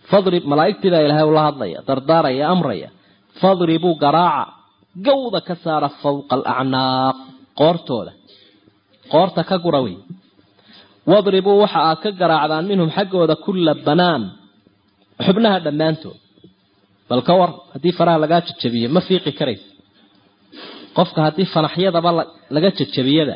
fadrib malaa'igtii baa ilaahay ula hadlaya dardaaraya amraya fadribuu garaaca gawda ka saara fawqa alacnaaq qoortooda qoorta ka gura wey wadribuu waxa aad ka garaacdaan minhum xaggooda kulla banaan xubnaha dhammaantood bal ka war haddii faraha lagaa jajabiyo ma fiiqi karaysa qofka haddii fanaxyadaba laga jajabiyada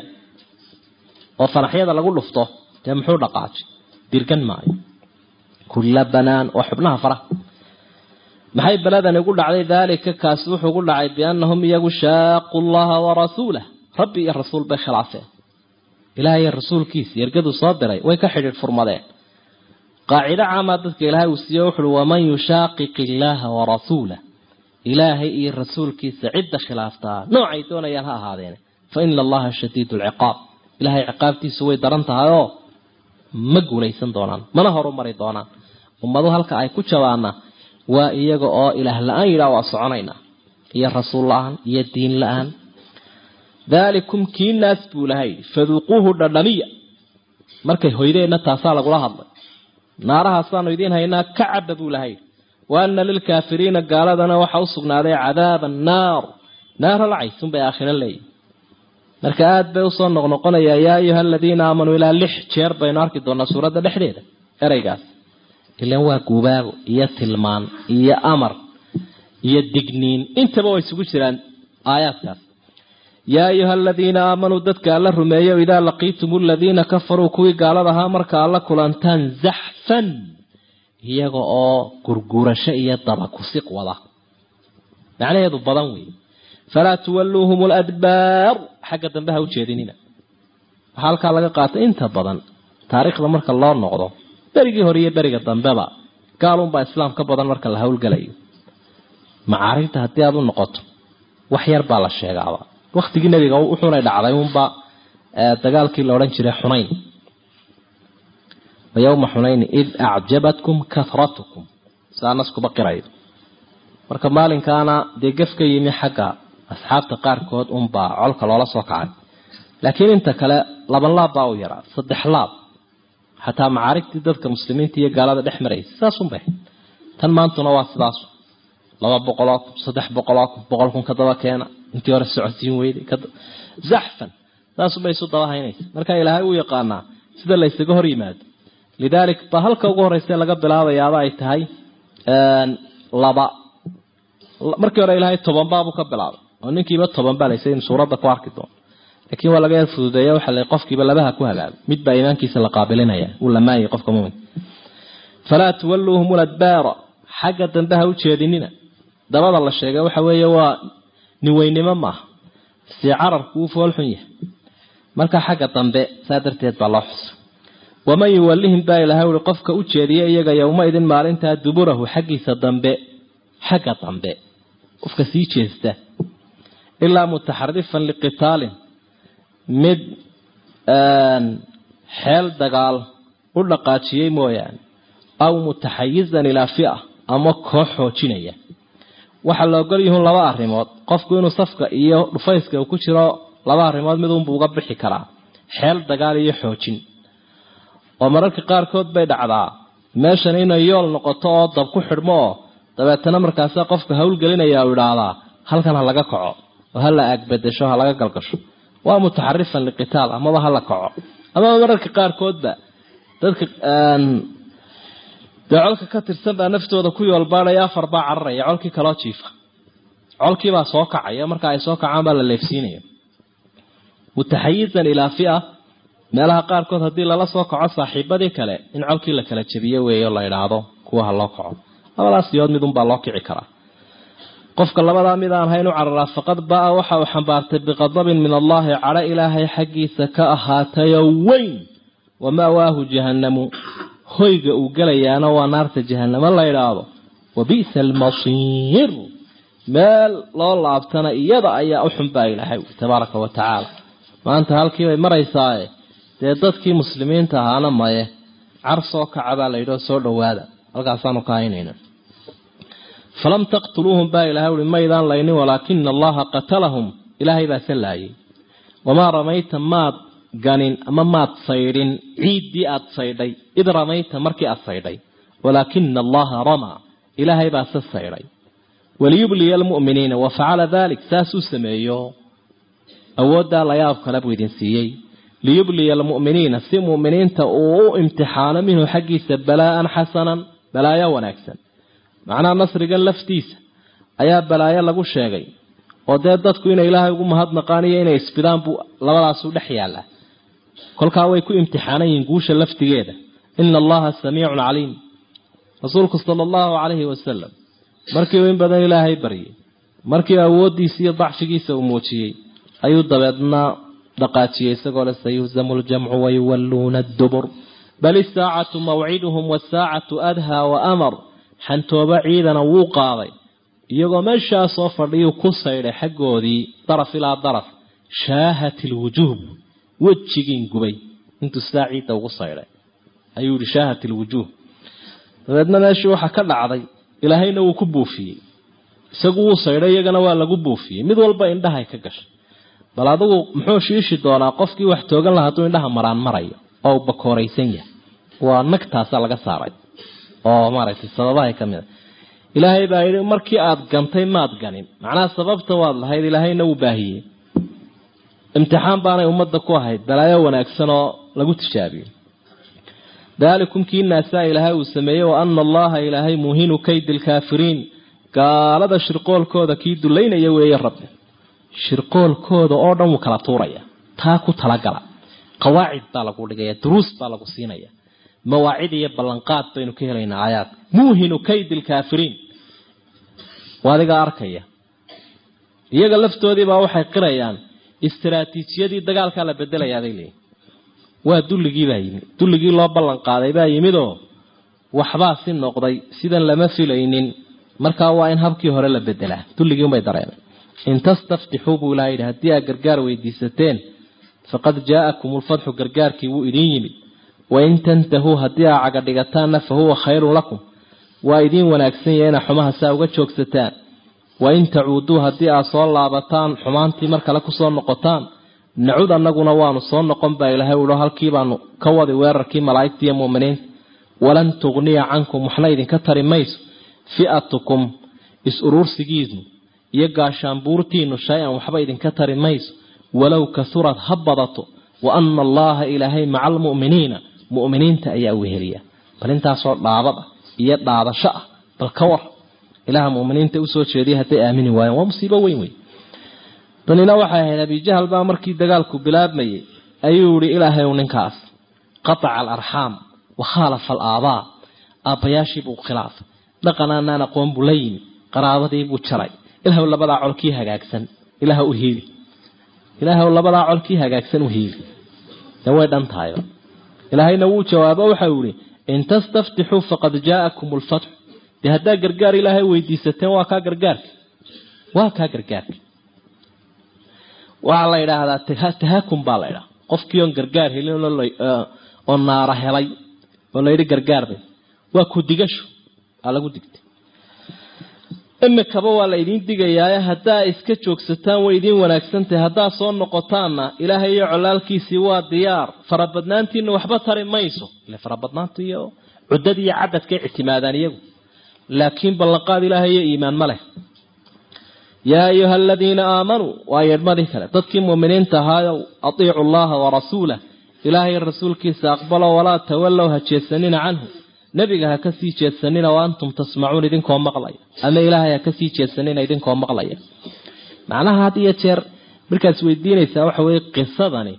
oo fanaxyada lagu dhufto dee muxuu dhaqaajay dirgan maayo kulla banaan waa xubnaha faraha maxay beladani ugu dhacday daalika kaasi wuxuu ugu dhacay biannahum iyagu shaaqu llaha warasuulah rabbi iyo rasuul bay khilaafeen ilaah iyo rasuulkiisa yergaduu soo diray way ka xidhiidh furmadeen qaacido caamaa dadka ilaahay uu siiye wuxuui waman yushaaqiq illaaha warasuulah ilaahay iyo rasuulkiisa cidda khilaaftaa noocay doonayaan ha ahaadeen fa ina allaha shadiidu lciqaab ilaahay ciqaabtiisu way daran tahay oo ma guulaysan doonaan mana horumari doonaan ummadu halka ay ku jabaana waa iyaga oo ilaah la-aan yidhaah waa soconaynaa iyo rasuul la-aan iyo diin la-aan daalikum kii naas buu lahay faduuquuhu dhadhamiya markay hoydeenna taasaa lagula hadlay naarahaasaanu idiin haynaa ka caba buu lahay wa ana lilkaafiriina gaaladana waxa u sugnaaday cadaaba annaar naaro lacaysun bay aakhiro leeyihin marka aada bay usoo noqnoqonayaa yaa ayuha aladiina aamanuu ilaa lix jeer baynu arki doonaa suuradda dhexdeeda ereygaas ilan waa gubaabo iyo tilmaan iyo amar iyo digniin intaba way isugu jiraan aayaadkaas yaa ayuha aladiina aamanuu dadka alla rumeeyo idaa laqiitum aladiina kafaruu kuwii gaalada ahaa marka alla kulantaan zaxfan iyaga oo gurgurasho iyo daba kusiq wada macnaheedu badan wey falaa tuwalluuhum ladbaar xagga dambe ha u jeedinina waxaa halkaa laga qaatay inta badan taariikhda marka loo noqdo berigii hore iyo beriga dambeba gaalunbaa islaam ka badan marka la howlgalayo macaarigta haddii aada u noqoto wax yar baa la sheegaaba waktigii nabiga wuxuunay dhacday unba dagaalkii la odhan jiray xunayn wa yowma xunayni id acjabatkum kahratukum saa naskuba qirayo marka maalinkaana dee gef ka yimi xagga asxaabta qaarkood unbaa colka loola soo kacay laakiin inta kale laban laab baa u yaraa saddex laab xataa macaarigtii dadka muslimiinta iyo gaalada dhex maraysa saasunbay tan maantuna waa sidaas laba boqoloo kun saddex boqoloo kun boqol kun kadaba keena intii hore socodsiin weyday zaxfan saasubay isu daba haynaysa marka ilaahay uu yaqaanaa sida la ysaga hor yimaado lidaalik ba halka ugu horeysa laga bilaabayaaba ay tahay laba markii hore ilaahay toban baabuu ka bilaabay oo ninkiiba toban baa laysa in suuradda ku arki doono laakiin waa laga yar fududeeya waxa la qofkiiba labaha ku hagaagay mid baa iimaankiisa la qaabilinaya uu lamaayay qofka mumin falaa tuwalluuhum ladbaara xagga dambe ha u jeedinina dabada la sheegay waxa weeye waa niweynimo maaha si cararku uu foolxun yahay marka xagga dambe saa darteed baa loo xusa waman yuwallihim baa ilahay ui qofka u jeediya iyaga yowma idin maalintaa duburahu xaggiisa dambe xagga dambe qofka sii jeesta ilaa mutaxarifan liqitaalin mid xeel dagaal u dhaqaajiyey mooyaane aw mutaxayizan ilaa fia ama koox xoojinaya waxaa la ogol yihiin laba arrimood qofku inuu safka iyo dhufayska uu ku jiro laba arrimood mid unbuu uga bixi karaa xeel dagaal iyo xoojin oo mararka qaarkood bay dhacdaa meeshan inay yool noqoto oo dab ku xidhmo oo dabeetana markaasa qofka howlgelinaya u idhaahdaa halkan ha laga kaco oo ha la aagbedesho ha laga galgasho waa mutaxarifan liqitaal amaba ha la kaco amaba mararka qaarkoodba dadka dee colka ka tirsan baa naftooda ku yoolbaadhaya afar baa cararaya colkii kaloo jiifa colkiibaa soo kacaya marka ay soo kacaan baa la leefsiinaya mutaxayizan ilaa fia meelaha qaarkood haddii lala soo kaco saaxiibadii kale in colkii la kala jabiyo weeyo la idhaahdo kuwa ha loo kaco labadaas siyood midunbaa loo kici karaa qofka labadaa mid aan hayn u cararaa faqad baa waxa uu xambaartay biqadabin min allaahi cadho ilaahay xaggiisa ka ahaatayo weyn wama'waahu jahannamu hoyga uu gelayaana waa naarta jahanamo la idhaahdo wa bi'sa almasiir meel loo laabtana iyada ayaa u xunbaa ilaahay tabaaraka wa tacaala maanta halkiibay maraysaaye dee dadkii muslimiinta ahaana maye car soo kaca baa la yidhio soo dhowaada halkaasaanu ka haynayna falam taqtuluuhum baa ilahay uhi maydaan laynin walaakina allaha qatalahum ilaahay baa se laayay wamaa ramayta maad ganin ama maad saydhin ciiddii aada saydhay id ramayta markii aada saydhay walaakina allaha ramaa ilaahay baa se sayday waliyubliya almu'miniina wa facala dalik saasuu sameeyo awooddaa layaab kale buu idin siiyey liyubliya almu'miniina si mu'miniinta uu u imtixaano minhu xaggiisa balaa'an xasanan balaayo wanaagsan macnaha nasrigan laftiisa ayaa balaayo lagu sheegay oo dee dadku inay ilaahay ugu mahadnaqaan iyo inay isbidaan buu labadaasu dhex yaallaa kolkaa way ku imtixaanan yihiin guusha laftigeeda ina allaha samiicun caliim rasuulku sala allahu calayhi wasalam markii uu in badan ilaahay baryay markii awooddiisa iyo dacfigiisa uu muujiyey ayuu dabeedna dhaqaajiyey isagoo le sayuhzamu ljamcu wayuwalluuna addubur bal isaacatu mawciduhum wasaacatu adhaa wa amar xantoobo ciidana wuu qaaday iyagoo meeshaa soo fadhiyuu ku saydhay xaggoodii daraf ilaa daraf shaahat ilwujuub wejigiin gubay intuu sidaa ciidda ugu saydhay ayuu yihi shaahat ilwujuuh dabeedna meeshii waxaa ka dhacday ilaahayna wuu ku buufiyey isagu wuu saydhay iyagana waa lagu buufiyey mid walba indhahay ka gashay bal adigu muxuu shiishi doonaa qofkii wax toogan laha hadduu indhaha maraan marayo oo bakooraysan yahay waa nagtaasaa laga saaray oo maaragtay sababahay ka mid a ilaahay baa yidhi markii aada gantay maad ganin macnaha sababta waad lahayd ilaahayna wuu baahiyey imtixaan baanay ummadda ku ahayd balaayo wanaagsan oo lagu tijaabiyo daalikum kii naasaa ilaahay uu sameeyey wa ana allaha ilaahay muhinu kaydi lkaafiriin gaalada shirqoolkooda kii dulaynaya weeye rabbi shirqoolkooda oo dhan wuu kala tuuraya taa ku talagala qawaacid baa lagu dhigaya duruus baa lagu siinaya mawaacid iyo ballanqaad baynu ka helaynaa aayaadka muuhinu kaydi lkaafiriin waa adigaa arkaya iyaga laftoodiibaa waxay qirayaan istaraatiijiyadii dagaalkaa la bedelayaa bay leeyihin waa dulligii baa yimid dulligii loo ballan qaaday baa yimidoo waxbaa si noqday sidan lama filaynin markaa waa in habkii hore la bedelaa dulligii unbay dareemay in tastaftixuu buu ilaha yidhi haddii aad gargaar weydiisateen faqad jaa'akum ulfatxu gargaarkii wuu idiin yimid wain tantahuu haddii aa caga dhigataanna fa huwa khayrun lakum waa idiin wanaagsan yahay inaa xumaha saa uga joogsataan wain tacuuduu haddii aad soo laabataan xumaantii mar kale kusoo noqotaan nacud annaguna waanu soo noqon baa ilaahay uho halkii baanu ka wadi weerarkii malaa'igta iyo mu'miniinta walan tugniya cankum waxna idinka tari mayso fi'atukum is-uruursigiinu iyo gaashaanbuurtiinu shay-an waxba idinka tari mayso walow kasurad ha badato wa ana allaha ilaahay maca almu'miniina mu'miniinta ayaa weheliya bal intaasoo dhaabad ah iyo dhaadasho ah bal ka war ilaha muminiinta usoo jeediya hadday aamini waayeen waa musiibo weyn wey danina waxay ahayd abijahal baa markii dagaalku bilaabmayay ayuu yihi ilaahay u ninkaas qataca alarxaam wa khaalafa alaabaa aabbayaashiibuu khilaafay dhaqanaanaan aqoon buu la yimi qaraabadiibuu jaray ilaahw labadaa colkii hagaagsan ilaah u hiili ilaahw labadaa colkii hagaagsan u hiili de way dhan tahayo ilaahayna wuu jawaabo waxau yihi in tastaftixuu faqad jaa'akum lfatxu dee haddaa gargaar ilaahay weydiisateen waa kaa gargaarka waa kaa gargaarka waxaa la yidhaahdaa tahakum baa la ydhaha qofkii oon gargaar helin oo naara helay oo layidhi gargaarbay waa ku digasho aa lagu digtay imikaba waa la idiin digayaaye haddaa iska joogsataan way idiin wanaagsantahay haddaa soo noqotaanna ilaahay iyo colaalkiisii waa diyaar farabadnaantiina waxba tari mayso ile farabadnaanta iyo cuddada iyo cadadkay ictimaadaan iyagu laakiin ballanqaad ilaahay iyo iimaan ma leh yaa ayuha aladiina aamanuu waa yeedhmadii kale dadkii muuminiinta ahaayow atiicu allaha warasuulah ilaahay rasuulkiisa aqbalo walaa tawallow ha jeedsanina canhu nebiga ha kasii jeedsanina wa antum tasmacuun idinkoo maqlaya ama ilaahay ha kasii jeedsanina idinkoo maqlaya macnaha had iyo jeer markaas weydiinaysaa waxa weye qisadani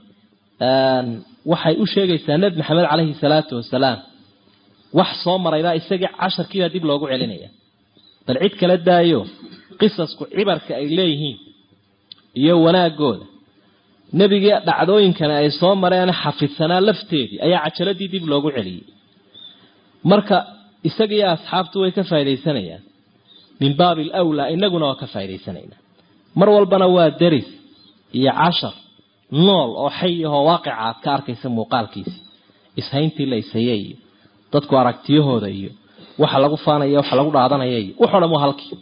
waxay u sheegaysaa nebi maxamed caleyhi salaatu wasalaam wax soo maraybaa isagii casharkiibaa dib loogu celinaya bal cid kala daayo qisasku cibarka ay leeyihiin iyo wanaagooda nebigii dhacdooyinkani ay soo mareen xafidsanaa lafteedii ayaa cajaladii dib loogu celiyey marka isagiiyo asxaabtu way ka faa'idaysanayaan min baabi alawlaa inaguna waa ka faa'idaysanaynaa mar walbana waa deris iyo cashar nool oo xay ahoo waaqica aad ka arkaysa muuqaalkiisi ishayntii la ishayey iyo dadku aragtiyahooda iyo waxa lagu faanaya waxa lagu dhaadanaya iyo wuxoo dhan waa halkii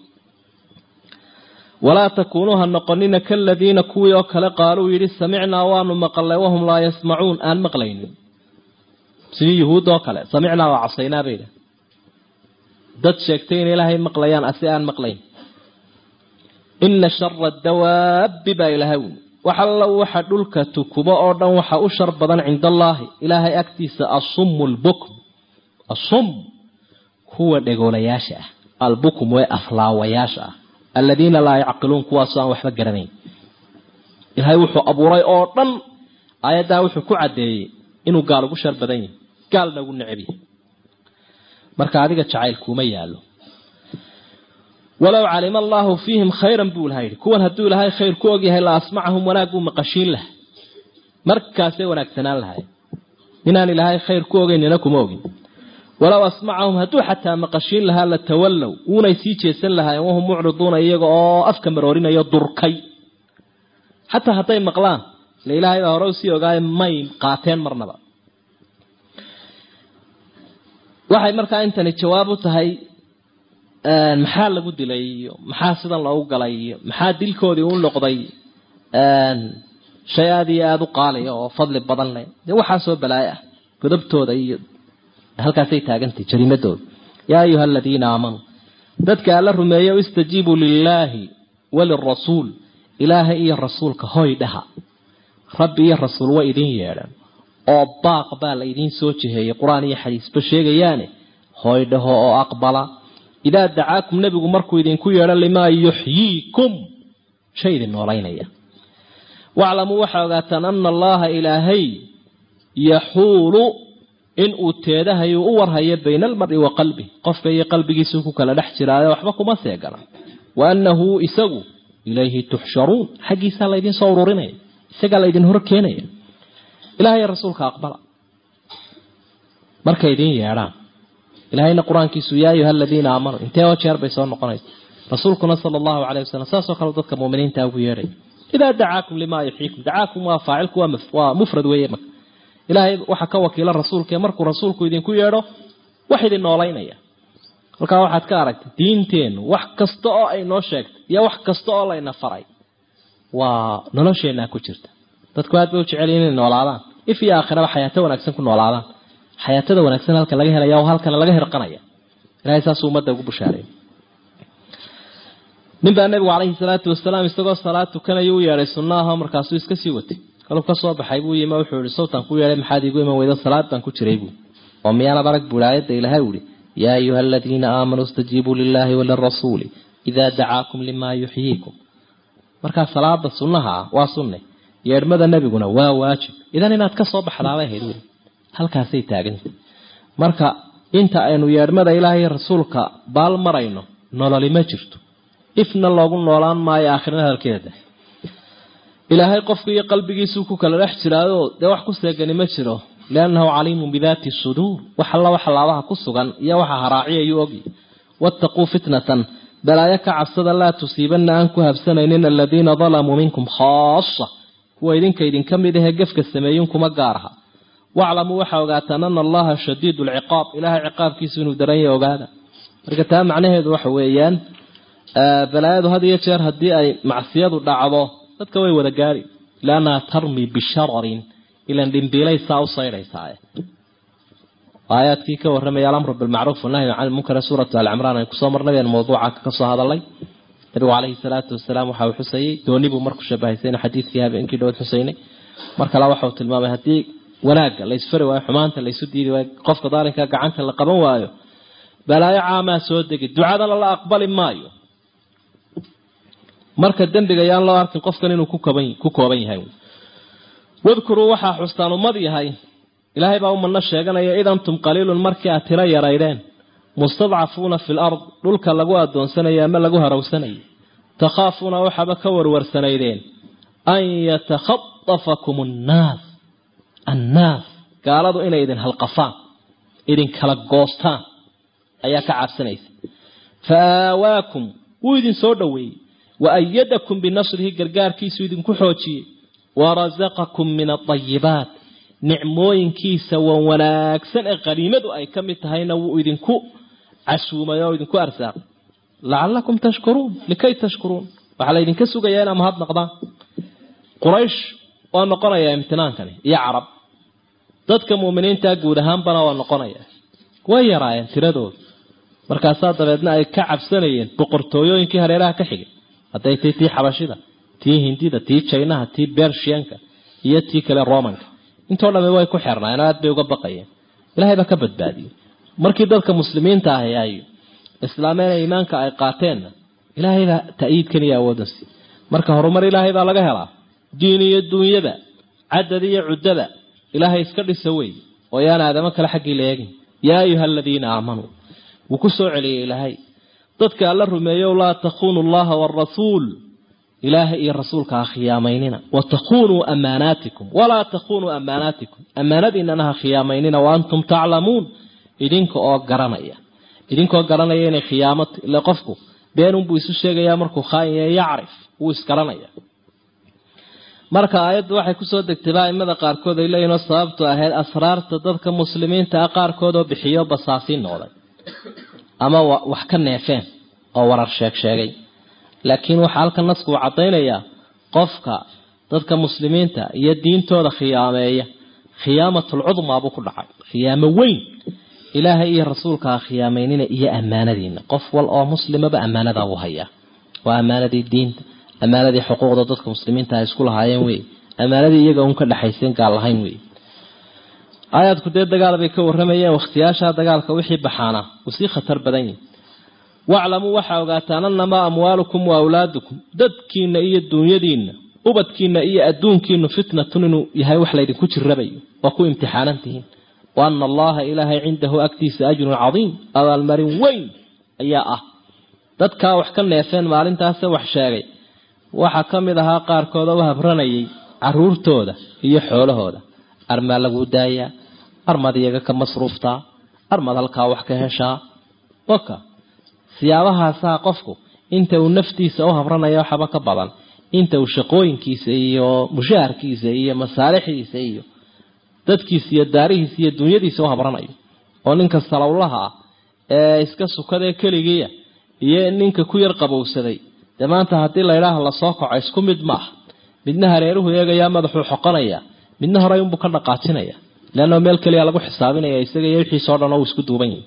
walaa takuunuu ha noqonina kaladiina kuwii oo kale qaaluu yidhi samicnaa waanu maqalnay wahum laa yasmacuun aan maqlaynin sidii yuhuud oo kale samicnaa waa casaynaa bay idhaha dad sheegtay in ilaahay maqlayaan asi aan maqlayn ina shara dawaabi baa ilahay wi wax alla waxa dhulka tukubo oo dhan waxa u shar badan cinda allaahi ilaahay agtiisa asummu lbukm asum kuwa dhegoolayaasha ah albukm ee aflaawayaasha ah aladiina laa yacqiluun kuwaasoo aan waxba garanayn ilaahay wuxuu abuuray oo dhan aayaddaa wuxuu ku caddeeyey inuu gaal ugu shar badan yahay gaalna ugu necab yahay marka adiga jacayl kuuma yaallo walow calima allaahu fiihim khayran buu ilaha yidhi kuwan hadduu ilaahay khayr ku ogyahay la asmacahum wanaag buu maqashiin laha markaasay wanaagsanaan lahay inaan ilaahay khayr ku ogeynina kuma ogin walow asmacahum hadduu xataa maqashiin lahaa la tawallow wuunay sii jeesan lahaayeen wahum mucriduuna iyaga oo afka maroorinayo durkay xataa hadday maqlaan le ilaahay baa hore usii ogaaye may qaateen marnaba waxay markaa intani jawaab u tahay maxaa lagu dilay iyo maxaa sidan loogu galay iyo maxaa dilkoodii u noqday shay aada iyo aada u qaaliya oo fadli badan leh dee waxaasoo balaayo ah godabtooda iyo halkaasay taagantay jariimadooda yaa ayuha aladiina aamanuu dadka alla rumeeya istajiibuu lilaahi walirasuul ilaahay iyo rasuulka hoy dhaha rabbi iyo rasuul way idin yeedhan oo baaq baa la idiin soo jiheeyay qur-aan iyo xadiisba sheegayaane hoy dhaho oo aqbala idaa dacaakum nebigu markuu idinku yeedho limaa yuxyiikum shay idin noolaynaya waclamuu waxaa ogaataan ana allaha ilaahay yaxuulu inuu teedahayu u warhayo bayna almari wa qalbih qofka iyo qalbigiisuu ku kala dhex jiraayo waxba kuma seegana wa annahu isagu ilayhi tuxsharuun xaggiisaa laydin soo ururinaya isagaa laydin hor keenaya ilahay rasuulka aqbala markay idin yeedhaan ilahayna qur-aankiisu yaa ayuha aladiina aamanuu intee oo jeer bay soo noqonaysa rasuulkuna sala allahu caleyh wasalam saasoo kale dadka muuminiinta ugu yeedhay idaa dacaakum limaa yuxyiikum dacaakum waa faacilku waa mufrad weeye marka ilaahay waxaa ka wakiila rasuulkae markuu rasuulku idinku yeedho wax idin noolaynaya halkaa waxaad ka aragtay diinteennu wax kasta oo ay noo sheegtay iyo wax kasta oo layna faray waa nolosheenaa ku jirta dadku aad bay u jecel inay noolaadaan if iyo aakhiraba xayaato wanaagsan ku noolaadaan xayaatada wanaagsan halka laga helaya oo halkana laga hirqanaya ilahay saasuu ummadda ugu bushaaray nin baa nabigu calayhi salaatu wasalaam isagoo salaad tukanaya u yeedhay sunnaah markaasuu iska sii watay kaluu ka soo baxay buu yimi wuxuu yihi sawtaan ku yeedhay maxaad iigu iman weyda salaad baan ku jiray buu oo miyaanab arag buui aayadda ilaahay uhi yaa ayuha aladiina aamanuu istajiibuu lilaahi walirasuuli idaa dacaakum limaa yuxyiikum markaa salaada sunnaha ah waa sunne yeedhmada nebiguna waa waajib idan inaad ka soo baxdaabay ahayd wey halkaasay taaganta marka inta aynu yeedhmada ilaahay rasuulka baal marayno nololi ma jirto ifna loogu noolaan maayo aakhirna hadalkeeda ilaahay qofku iyo qalbigiisuu ku kala dhex jiraayo dee wax ku seegani ma jiro liannahu caliimun bidaati suduur wax alla waxa laabaha ku sugan iyo waxa haraaciyayuu ogy wattaquu fitnatan balaayo ka cabsada laa tusiibanna aan ku habsanaynin aladiina dalamuu minkum khaasa kuwa idinka idinka mid ahee gefka sameeyin kuma gaar aha waclamuu waxaa ogaataan ana allaha shadiidu lciqaab ilaahay ciqaabkiisu inuu daranya ogaada marka taa macnaheedu waxa weeyaan balaayadu had iyo jeer haddii ay macsiyadu dhacdo dadka way wada gaari liannaha tarmi bishararin ilan dhimbiilay saa u saydhaysaaye aayaadkii ka warramaya alamru bilmacruuf wanahyu can lmunkar suuratu alcimraan ay kusoo marnay been mawduuca kasoo hadalay nabigu caleyhi salaatu wasalaam waxa uu xusayey dooni buu marku shabahaysayna xadiidkii habeenkii dhowad xusaynay mar kale waxa uu tilmaamay haddii wanaagga la isfari waayo xumaanta la isu diidi waayo qofka daalinka gacanta la qaban waayo balaayo caamaa soo degi ducadana la aqbali maayo marka dembiga yaan loo arkin qofkan inuu ku kooban yahay wadkuruu waxaa xustaan ummad yahay ilaahay baa ummadna sheeganaya id antum qaliilun markii aad tiro yaraydeen mustadcafuuna fi lard dhulka lagu adoonsanayo ama lagu harawsanayo takhaafuuna waxaaba ka warwarsanaydeen an yatakhadafakum annaas annaas gaaladu inay idin halqafaan idin kala goostaan ayaa ka cabsanaysa fa aawaakum wuu idin soo dhoweeyey wa ayadakum binasrihi gargaarkiisu idinku xoojiyey warasaqakum min aayibaat nicmooyinkiisa wan wanaagsan ee qaniimadu ay ka mid tahayna wuu idinku casuumay oo idinku arsaaqay lacalakum tashkuruun likay tashkuruun waxaa laydinka sugayaa inaa mahad naqdaan quraysh waa noqonayaa imtinaankani iyo carab dadka muuminiinta guud ahaanbana waa noqonaya way yaraayeen tiradooda markaasaa dabeedna ay ka cabsanayeen boqortooyooyinkii hareeraha ka xigay hadday tay tii xabashida tii hindida tii jaynaha tii bershiyanka iyo tii kale romanka intoo dhamme way ku xirnaayeen oo aad bay uga baqayeen ilahay baa ka badbaadiyey markii dadka muslimiinta ahi ay islaameen iimaanka ay qaateenna ilaahay baa ta'yiidkan iyo awoodan si marka horumar ilaahay baa laga helaa diin iyo duunyada cadad iyo cuddada ilaahay iska dhisa wey oo yaan aadamo kale xaggii la eegin yaa ayuha aladiina aamanuu wuu ku soo celiyey ilaahay dadka alla rumeeyow laa takuunu allaha waarasuul ilaahay iyo rasuulka ha khiyaamaynina wa takunuu amaanaatikum walaa takunuu amaanaatikum ammaanadiinana ha khiyaamaynina wa antum taclamuun idinka oo garanaya idinkoo garanaya inay khiyaamo ile qofku beenunbuu isu sheegayaa markuu khaayinya yacrif wuu isgaranaya marka aayaddu waxay kusoo degtay baaimada qaarkood ay leeyihinoo sababtu ahayd asraarta dadka muslimiinta ah qaarkood oo bixiyo basaasiin noqday ama wax ka neefeen oo warar sheeg sheegay laakiin waxaa halkan nasku uu caddaynayaa qofka dadka muslimiinta iyo diintooda khiyaameeya khiyaamatul cudmaa buu ku dhacay khiyaamo weyn ilaahay iyo rasuulka ha khiyaameynina iyo ammaanadiina qof wal oo muslimaba ammaanadaa uu hayaa waa ammaanadii diinta ammaanadii xuquuqda dadka muslimiinta ay isku lahaayeen wey ammaanadii iyaga un ka dhexaysen gaal lahayn wey aayaadku dee dagaal bay ka waramayeen wakhtiyaashaa dagaalka wixii baxaana uu sii khatar badan yahi waclamuu waxaa ogaataan annamaa amwaalukum wa awlaadukum dadkiina iyo duunyadiina ubadkiina iyo adduunkiinu fitnatun inuu yahay wax laydinku jirabayo waa ku imtixaanantihiin wa ana allaha ilaahay cindahu agtiisa ajrun cadiim abaalmarin weyn ayaa ah dadkaa wax ka neefeen maalintaase wax sheegay waxaa ka mid ahaa qaarkooda u habranayay caruurtooda iyo xoolahooda armaa laguu daayaa armad iyaga ka masruuftaa armad halkaa wax ka heshaa oka siyaabahaasaa qofku inta uu naftiisa u habranaya waxaba ka badan inta uu shaqooyinkiisa iyo mushaharkiisa iyo masaalixdiisa iyo dadkiisa iyo daarihiisa iyo dunyadiisa u habranayo oo ninka salowlaha ah ee iska sukadee keligiia iyo ninka ku yar qabowsaday dee maanta haddii laydhaah lasoo kaco isku mid maaha midna hareeruhu eegayaa madaxuu xoqonaya midna horey unbuu ka dhaqaajinaya leanna meel keliya lagu xisaabinaya isaga iyo wixiisao dhan oo uu isku duuban yahi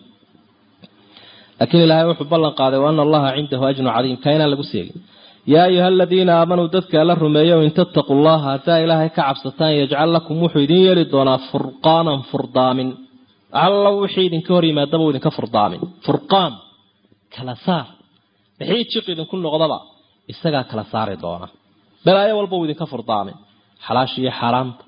laakiin ilaahay wuxuu ballan qaaday wa ana allaha cindahu ajrun cadiim ka inaan lagu seegin yaa ayuha aladiina aamanuu dadka alla rumeeyo in tattaquu llaha haddaa ilaahay ka cabsataan yajcal lakum wuxuu idin yeeli doonaa furqaanan furdaamin alla wixii idinka hor yimaadaba uu idinka furdaamin furqaan kala saar wixii jiq idinku noqdaba isagaa kala saari doona balaayo walba uu idinka furdaamin xalaasha iyo xaaraanta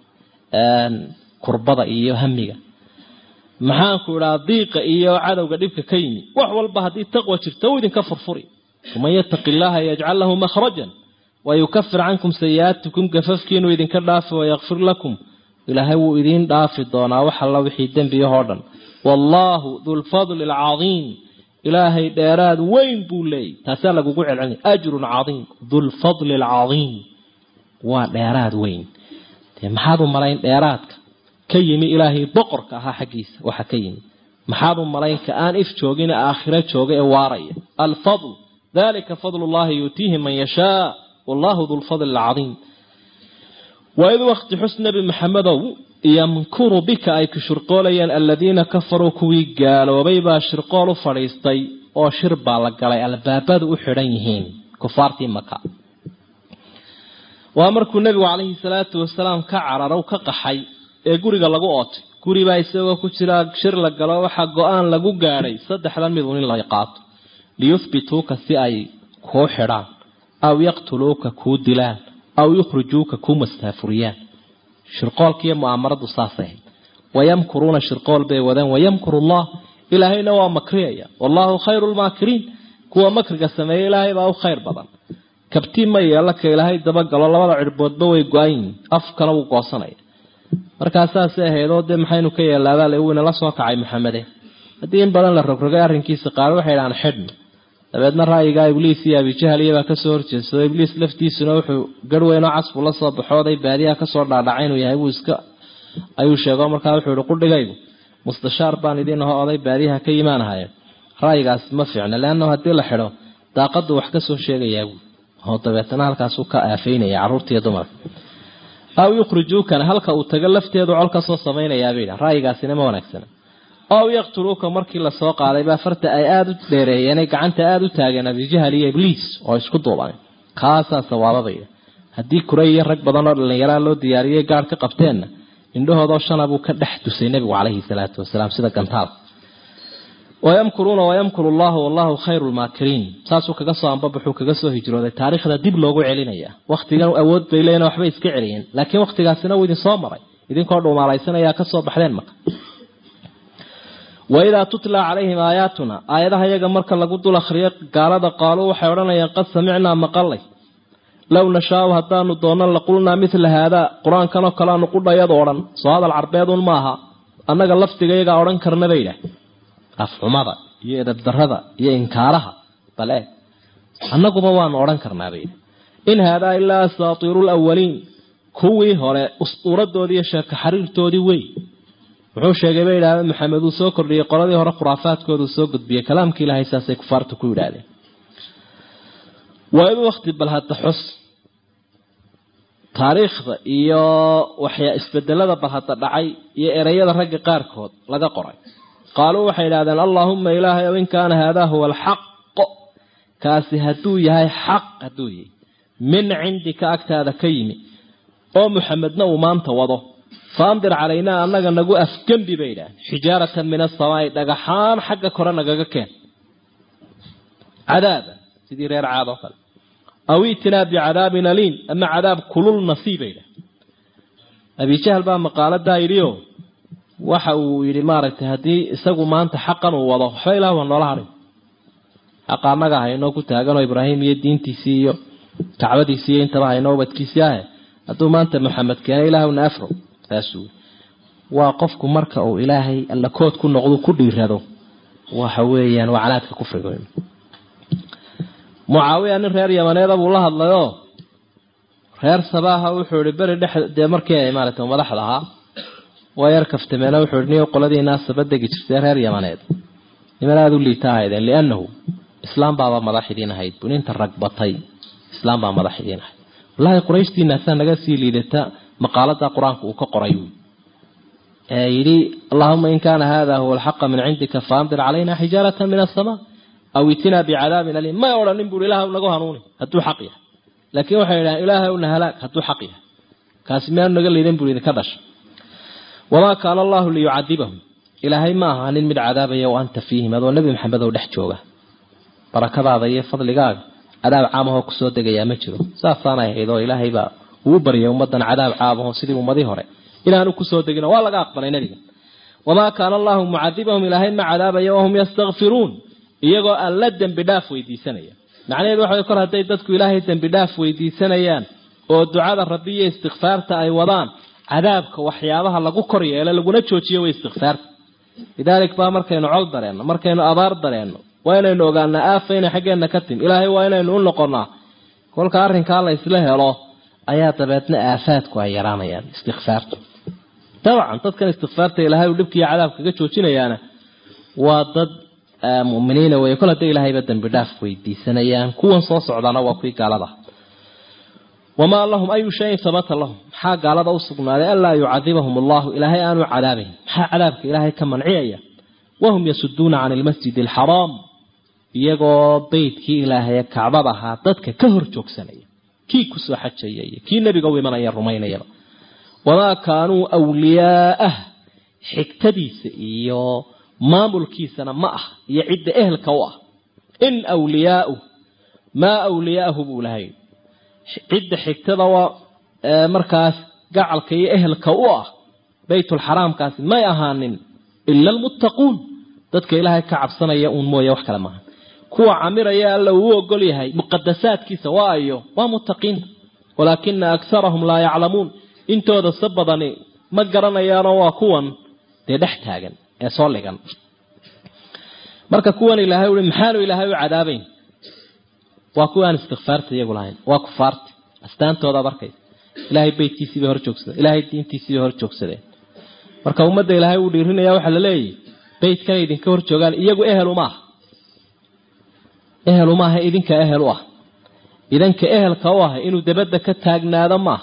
kurbada iyo hamiga maxaanku idhaa diiqa iyo cadowga dhibka ka yimi wax walba haddii taqwa jirta uu idinka furfuri waman yattaqi illaaha yajcal lahu makhrajan wayukafir cankum sayi'aatikum gafafkiinuu idinka dhaafi wayakfir lakum ilaahay wuu idiin dhaafi doonaa wax alla wixii dembiyahoo dhan wallaahu dulfadli alcadiim ilaahay dheeraad weyn buu leeyay taasaa lagugu celcelinaya ajrun cadiim dulfadli alcadiim waa dheeraad weyn dee maxaad u malayn dheeraadka ka yimi ilaahay boqorka ahaa xaggiisa waxa ka yimi maxaad u malayn ka aan if joogin aakhiro jooga ee waaraya alfadl dalika fadl llahi yuutiihi man yashaa wallahu dulfadli alcadiim waid wakti xus nebi maxamedow yamkuru bika ay ku shirqoolayeen aladiina kafaruu kuwii gaaloobay baa shirqool u fadhiistay oo shir baa la galay albaabadu u xidhan yihiin kufaartii maka waa markuu nebigu calayhi salaatu wasalaam ka cararow ka qaxay ee guriga lagu ootay guribaa isagoo ku jira shir la galo waxaa go-aan lagu gaadhay saddexdan mid un in la qaato liyuhbituuka si ay kuu xidhaan aw yaqtuluuka kuu dilaan aw yukhrijuuka kuu mastaafuriyaan shirqoolkiiyo mu'aamaradu saasay ahayd wayamkuruuna shirqool bay wadeen wayamkuru allah ilaahayna waa makriyaya wallaahu khayru lmaakiriin kuwa makriga sameeya ilaahay baa u khayr badan kabtii ma yeela ka ilaahay dabagalo labada cirboodba way go-an yihiin afkana wuu goosanaya markaa saasay ahaydoo dee maxaynu ka yeelaabaa le wiina la soo kacay maxamede haddii in badan la rogrogay arrinkiisa qaar waxay dhahaan xidhna dabeedna ra'yigaa ibliis iyo abijahaliya baa kasoo horjeedsado ibliis laftiisuna wuxuu garhweynoo casbu la soo baxooday baadiyaha kasoo dhaadhacay inuu yahay buu iska ayuu sheego markaa wuxuu ihi qudhigaygu mustashaar baan idiin aho oday baadiyaha ka imaanahaye ra'yigaasi ma fiicna leanna haddii la xidho daaqadu wax kasoo sheegayaa buu oo dabeetana halkaasuu ka aafeynaya carruurtaiyo dumarka aw yukhrijuukana halka uu tago lafteedu col kasoo samaynayaabay ra'yigaasina ma wanaagsana ow yaqtuluuka markii lasoo qaaday baa farta ay aada u dheereeyeen ay gacanta aada u taageen abijahal iyo ibliis oo isku duuban kaasaa sawaababaya haddii kuray iyo rag badan oo dhallinyaraa loo diyaariyey gaadh ka qabteenna indhahoodoo shana buu ka dhex tusay nebigu calayhi salaatu wasalaam sida gantaal wayamkuruuna wayamkuru llahu wallahu khayru lmaakiriin saasuu kaga soo ambabaxuu kaga soo hijrooday taariikhda dib loogu celinaya wakhtigan awood bay leeyiin waxbay iska celiyeen laakiin wakhtigaasina wuu idin soo maray idinkoo dhuumaalaysanaya kasoo baxdeen maka waidaa tutla calayhim aayaatuna aayadaha yaga marka lagu dul akhriyo gaalada qaaluu waxay odhanayaan qad samicnaa maqalay low nashaau haddaanu doonno laqulnaa mila haadaa qur-aankanoo kaleanu qudhayadu odhan soo hadal carbeedun maaha annaga lafdigayagaa odhan karna bay idhaah afxumada iyo edabdarada iyo inkaaraha bal eeg annaguba waanu odhan karnaa bay in haadaa ilaa asaatiiru lawaliin kuwii hore ustuuradoodii iyo sheeko xariirtoodii wey wuxuu sheegay bay idhahdeen maxamed uu soo kordhiyey qoladii hore khuraafaadkooduu soo gudbiyey kalaamkii ilaahay saasay kufaartu ku yidhaahdeen waa in wakti bal hadda xus taariikhda iyo waxyaa isbedelada bal hadda dhacay iyo ereyada ragga qaarkood laga qoray qaaluu waxay idhahdeen allaahuma ilaahay ow in kaana haadaa huwa alxaqo kaasi hadduu yahay xaq hadduu yahay min cindika agtaada ka yimi oo muxamedna uu maanta wado faandir calaynaa annaga nagu afgembi bay idhaaheen xijaaratan min asamaai dhagaxaan xagga kore nagaga keen cadaaba sidii reer caad oo kale aw itinaa bicadaabin aliim ama cadaab kulul nasiib bay idhaaheen abijahal baa maqaaladaa yidhioo waxa uu yidhi maaragtay haddii isagu maanta xaqan uu wado waxba ilah waa noola hadhay xaqa annaga haynoo ku taaganoo ibraahim iyo diintiisii iyo kacbadiisii iyo intaba haynoo ubadkiisii ahe hadduu maanta maxamed keena ilaahwna afro saasuu waa qofku marka uu ilaahay alla kood ku noqdo ku dhiirado waxa weeyaan waa canaadka kufriga mucaawiya nin reer yamaneeda buu la hadlayoo reer sabaaha wuxuu ihi beri dhex dee markii ay maaragtay madaxda ahaa waa yar kaftameena wuxuu ihi niyo qoladiinaa sabadegi jirtay reer yamaneed niman aada u liita ahaydeen liannahu islaam baaba madax idiin ahayd buu ninta ragbatay islaam baa madax idiin ahayd wallaahi qurayshtiinaasaa naga sii liidata maqaalada qur-aanka uu ka qoray ee yidhi allahuma in kaana hada huwa alxaqa min cindika faamdir calayna xijaarata min asamaa aw itinaa bicadaabin aliim may odhanin buui ilaah nagu hanuuni hadduu xaq yahay laakiin waxay idhahan ilaahay una halaag hadduu xaq yahay kaasi miyaanu naga liidan bui idinka dhasha wamaa kaana allahu liyucadibahum ilaahay ma aha nin mid cadaabaya wa anta fiihim adoo nebi maxamed oo dhex jooga barakadaada iyo fadligaaga cadaab caamahoo kusoo degayaa ma jiro saasaanay ahayd oo ilaahay baa uu baryay ummadan cadaab caamaho sidii ummadii hore inaanu kusoo degin waa laga aqbalay nebiga wamaa kaana allahu mucadibahum ilaahay ma cadaabaya wahum yastakfiruun iyagoo aan la dembi dhaaf weydiisanaya macnaheedu waxa kor hadday dadku ilaahay dembi dhaaf weydiisanayaan oo ducada rabbi iyo istikfaarta ay wadaan cadaabka waxyaabaha lagu kor yeelo laguna joojiyo way istikfaarta lidaalik baa markaynu col dareenno markaynu abaar dareenno waa inaynu ogaanaa aafa inay xaggeenna ka timi ilaahay waa inaynu u noqonnaa kolka arrinkaa la isla helo ayaa dabeedna aafaadku ay yaraanayaan istikfaartu dabcan dadkan istikfaarta ilaahay uu dhibkiiyo cadaab kaga joojinayaana waa dad muminiina wey kol hadday ilaahayba dembi dhaaf weydiisanayaan kuwan soo socdaana waa kuwii gaalada wamaa lahum ayu shayin habata lahum maxaa gaalada u sugnaaday anlaa yucadibahum allahu ilaahay aanu cadaabayn maxaa cadaabka ilaahay ka manciyaya wahum yasuduuna can ilmasjid alxaraam iyagoo beydkii ilaahaye kacbad ahaa dadka ka hor joogsanaya kii kusoo xajaya iyo kii nebiga u imanaya rumaynayaba wamaa kaanuu wliyaa'ah xigtadiisa iyo maamulkiisana ma ah iyo cidda ehelka u ah in wliyaau maa wliyaa'ahu buu lahay cidda xigtada waa markaas gacalka iyo ehelka u ah baytulxaraamkaasi may ahaanin ila almuttaquun dadka ilaahay ka cabsanaya uun mooye wax kale maaha kuwa camiraya alla uu ogol yahay muqadasaadkiisa waa ayo waa muttaqiinta walaakina akarahum laa yaclamuun intooda se badani ma garanayaanoo waa kuwan dee dhex taagan ee soo ligan marka kuwan ilaahay ui maxaanu ilaahay u cadaabayn waa kuwa aan istikfaarta iyagu lahayn waa kufaarta astaantoodaad arkaysa ilaahay beytkiisii bay hor joogsadeen ilaahay diintiisii bay hor joogsadeen marka ummadda ilaahay uu dhiirinaya waxaa la leeyahy beytkanay idinka hor joogaan iyagu ehel uma aha ehel uma aha idinka ehel u ah idanka ehelka u ah inuu dabadda ka taagnaado maaha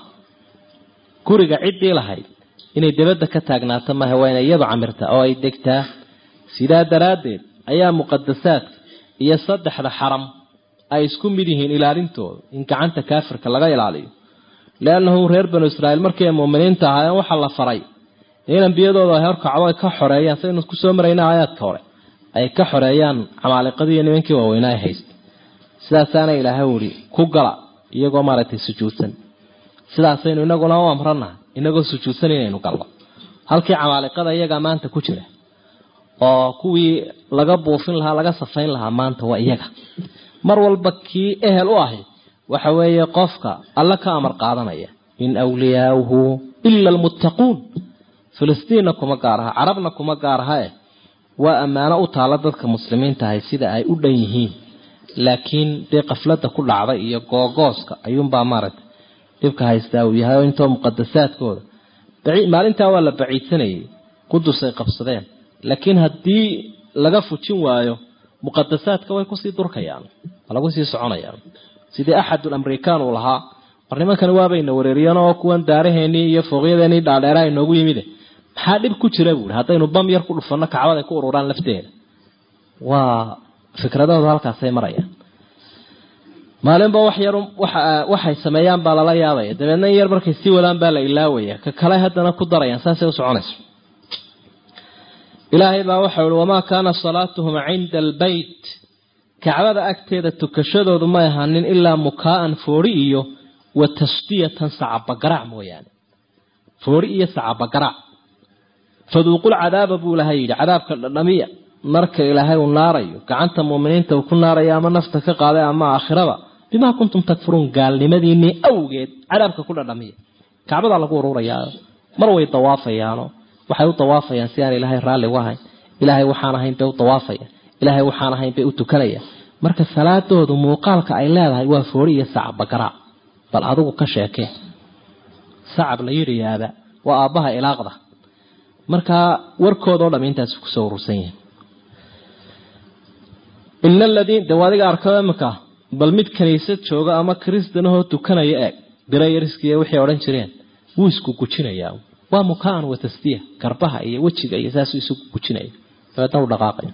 guriga ciddii lahayd inay dabadda ka taagnaato maaha waa inay iyadu camirtaa oo ay degtaa sidaa daraaddeed ayaa muqadasaadka iyo saddexda xaram ay isku mid yihiin ilaalintooda in gacanta kaafirka laga ilaaliyo liannahu reer banu israa'iil markii ay muuminiinta ahaayeen waxaa la faray in ambiyadooda ay horkacdo ay ka xoreeyaan saynu kusoo marayna aayaadka hore ay ka xoreeyaan camaaliqadii iyo nimankii waaweynaa ay haysta sidaasaana ilaahay uhi ku gala iyagoo maaragtay sujuudsan sidaasaynu inaguna u amranahay inagoo sujuudsan inaynu galno halkii camaaliqada iyagaa maanta ku jira oo kuwii laga buufin lahaa laga safayn lahaa maanta waa iyaga mar walba kii ehel u ahi waxa weeye qofka alla ka amar qaadanaya in awliyaauhu ila almuttaquun filistiinna kuma gaar aha carabna kuma gaar aha eh waa ammaano u taalla dadka muslimiinta ahay sida ay u dhan yihiin laakiin dee qafladda ku dhacday iyo googooska ayuunbaa maaragtay dhibka haystaa uu yahay oo intoo muqadasaadkooda maalintaa waa la baciidsanayay qudusay qabsadeen laakiin haddii laga fujin waayo muqadasaadka way kusii durkayaan waa lagu sii soconayaan sidii axadul amrikaan uu lahaa war nimankani waabayna wareeriyeen oo kuwan daaraheenii iyo fooqyadeenii dhaadheeraha inoogu yimide maxaa dhib ku jira buui haddaynu bam yar ku dhufanno kacbad ay ku ururaan lafteeda waa fikradahoodu halkaasay marayaan maalinba wax yar waxay sameeyaan baa lala yaabaya dabeedna in yar markay sii wadaan baa la ilaawaya ka kale haddana ku darayaan saasay u soconayso ilaahay baa waxau ihi wamaa kaana salaatuhum cinda albeyt kacbada agteeda tukashadoodu may ahaanin ilaa mukaa'an foori iyo wa tasdiyatan sacabagarac mooyaane foori iyo sacabagarac faduuqul cadaaba buu ilahay yidhi cadaabka dhadhamiya marka ilaahay uu naarayo gacanta muuminiinta uu ku naarayo ama nafta ka qaaday ama aakhiraba bimaa kuntum takfuruun gaalnimadiinii awgeed cadaabka ku dhadhamiya kacbadaa lagu ururayaa mar way dawaafayaano waxay u dawaafayaan si aan ilaahay raalli u ahayn ilaahay waxaan ahayn bay u dawaafayaan ilaahay waxaan ahayn bay u tukanayaan marka salaadoodu muuqaalka ay leedahay waa foori iyo sacab bagaraac bal adigu ka sheekee sacab la yidhiyaaba waa aabbaha ilaaqda markaa warkoodao dham intaas kusoo urursan yihin ina aladiin de adiga arkado iminka bal mid kaniisad jooga ama kristanahoo tukanaya eeg birayariskiiyo waxay odhan jireen wuu isku gujinayaa waa mukaan wa tasdiya garbaha iyo wejiga iyo saasuu isu gujinaya dabeedna u dhaqaaqaya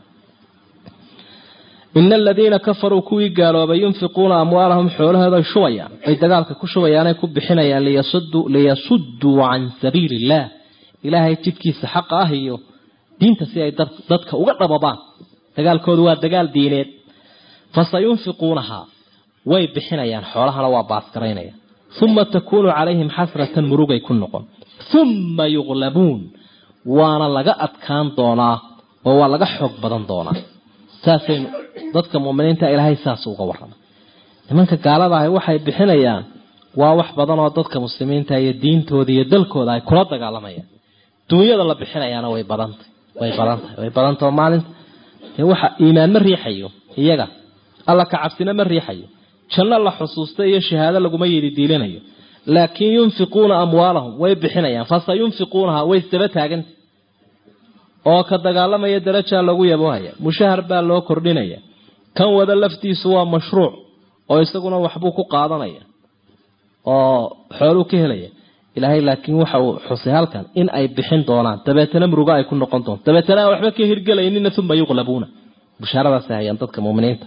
ina aladiina kafaruu kuwii gaaloobay yunfiquuna amwaalahum xoolahooday shubayaan ay dagaalka ku shubayaanay ku bixinayaan liyasudduu can sabiili illaah ilaahay jidkiisa xaqa ah iyo diinta si ay dadka uga dhababaan dagaalkoodu waa dagaal diineed fasayunfiquunahaa way bixinayaan xoolahana waa baasgaraynaya uma takuunu calayhim xasratan murugay ku noqon uma yuqlabuun waana laga adkaan doonaa oo waa laga xoog badan doonaa saasaynu dadka muminiinta ilaahay saas uga warrama nimanka gaalada ahi waxay bixinayaan waa wax badan oo dadka muslimiinta iyo diintooda iyo dalkooda ay kula dagaalamayaan duunyada la bixinayaana way badantay way badantahay way badantao maalinta dee waxa iimaan ma riixayo iyaga alla ka cabsina ma riixayo janno la xusuusta iyo shahaado laguma yidi diilinayo laakiin yunfiquuna amwaalahum way bixinayaan fasa yunfiquunaha way isdaba taaganta oo ka dagaalamaya darajaa lagu yaboohaya mushahar baa loo kordhinaya kan wada laftiisu waa mashruuc oo isaguna waxbuu ku qaadanaya oo xooluu ka helaya ilaahay laakiin waxa uu xusay halkan in ay bixin doonaan dabeetana murugo ay ku noqon doonto dabeetana aan waxba ka hirgelaynina uma yuqlabuuna bushaaradaasay hayaan dadka muminiinta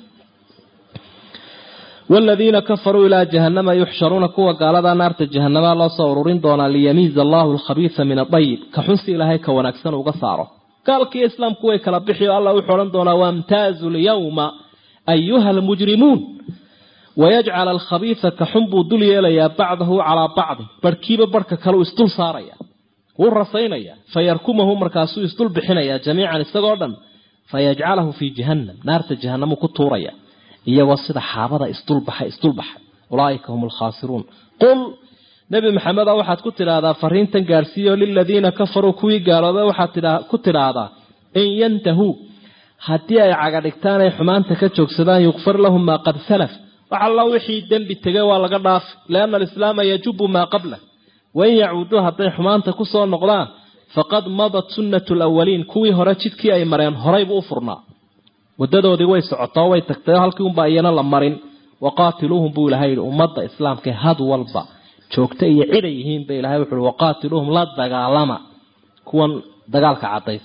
والذين كفروا إلى جهنم يحشرون كوا قال هذا نار جهنم الله صورين دونا ليميز الله الخبيث من الطيب كحنسي إلهي كونكسن وقصاره قال كي إسلام كوي كلبحي الله يحورن دونا وامتازوا اليوم أيها المجرمون ويجعل الخبيث كحنب دلي إليا بعضه على بعض بركيب بركة كلو استل صاريا والرصينيا فيركمه مركاسو استل بحنيا جميعا استقعدا فيجعله في جهنم نار جهنم كتوريا iyagoo sida xaabada isdulbaxa isdulbaxa ulaaika hum alkhaasiruun qul nebi maxameda waxaad ku tidhaahdaa fariintan gaadhsiiyo liladiina kafaruu kuwii gaaloobay waxaad ku tidhaahdaa in yantahuu haddii ay cagadhigtaan ay xumaanta ka joogsadaan yukfar lahum maa qad salaf wax alla wixii dembi tegay waa laga dhaafi lianna alislaama yajubu maa qablah wain yacuuduu hadday xumaanta kusoo noqdaan faqad madat sunnatu lawaliin kuwii hore jidkii ay mareen horaybuu u furnaa wadadoodii way socotoo way tagtay halkii unbaa iyana la marin waqaatiluuhum buu ilahay yihi ummadda islaamka had walba joogta iyo ciday yihiin ba ilahay wuxuui waqaatiluuhum la dagaalama kuwan dagaalka cadays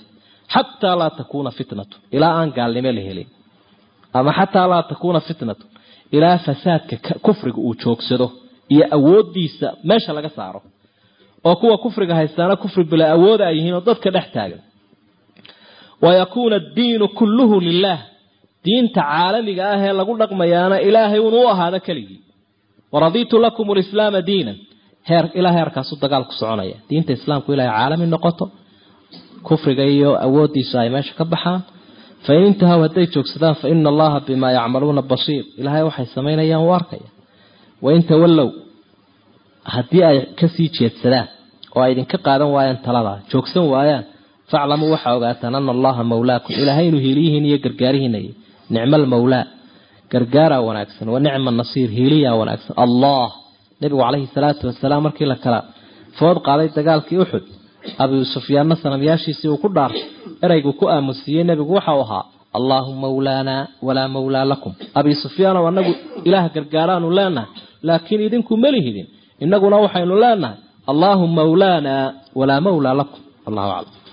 xataa laa takuuna fitnatu ilaa aan gaalnimo la helin ama xataa laa takuuna fitnatu ilaa fasaadka kufriga uu joogsado iyo awoodiisa meesha laga saaro oo kuwa kufriga haystaana kufri bila awooda ay yihiin oo dadka dhex taagan wayakuuna addiinu kulluhu lilah diinta caalamiga ah ee lagu dhaqmayaana ilaahay unu u ahaado keligii waraditu lakum lislaama diinan heer ilaa heerkaasu dagaal ku soconaya diinta islaamku ilaahay caalami noqoto kufriga iyo awoodiisu ay meesha ka baxaan fain intahaw hadday joogsadaan fa ina allaha bimaa yacmaluuna basiir ilaahay waxay samaynayaan u arkaya wain tawallow haddii ay kasii jeedsadaan oo ay idinka qaadan waayaan taladaa joogsan waayaan faclamuu waxaa ogaataan ana allaha mawlaakum ilaahay inuu hiiliyihiin iyo gargaarihiinay nicma almawlaa gargaaraa wanaagsan wa nicma nasiir hiiliyaa wanaagsan allah nebigu calayhi salaatu wasalaam markii la kala food qaaday dagaalkii uxud abu sufyaanna sanamyaashiisii uu ku dhaartay ereygu ku aamusiiyey nebigu waxau ahaa allaahu mawlaanaa walaa mawlaa lakum abi sufyaanow anagu ilaah gargaaraanu leenahay laakiin idinku melihidin innaguna waxaynu leenahay allaahu mawlaanaa walaa mawlaa lakum allahu aclam